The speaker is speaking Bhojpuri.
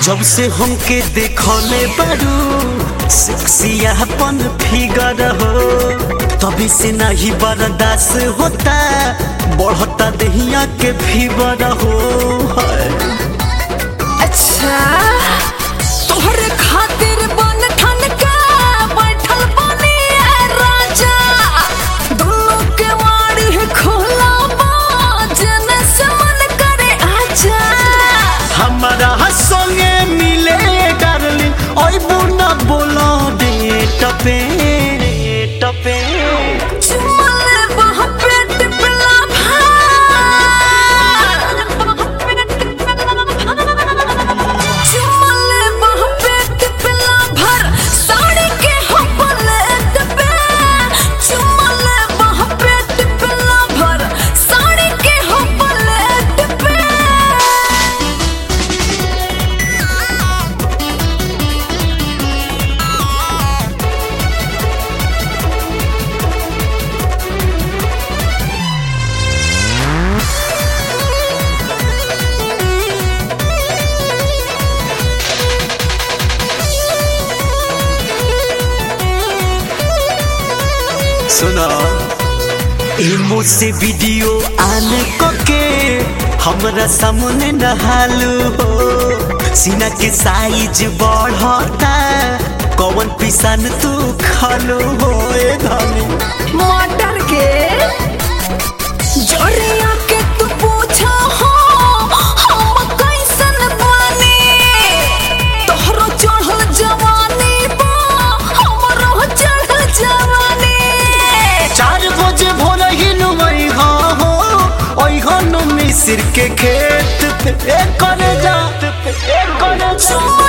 जब से हमके देखले बारू सेक्सियापन फिगर हो तभी से नहीं बर्दाश्त होता बढ़ता दहिया के फीवर हो हाय। अच्छा तोहरे खातिर बन ठन के बैठल बनी ए राजा दुल्लो के वाड़ी है खोला बा जने से मन करे आजा हमारा संगे मिले डार्लिंग ओए बुना बोलो दे टपे टपे चुमले बह पेट पिला चुमले बह पेट पिला भर साड़ी के हम पलेट पे चुमले बह पेट पिला भर साड़ी के हम पलेट पे सुना इमो से वीडियो आने को के हमरा सामने नहालू हो सीना के साइज बढ़ता कौन पिसान तू खालू हो ए धनी मटर के जोरिया के तू पूछा हो हम कैसन बानी तोहरो चढ़ल जवानी बा हमरो चढ़ल जवानी चार बजे भोर ही नुमई हो ओई हो नु मिसिर के खेत पे ए करे जा ए करे जा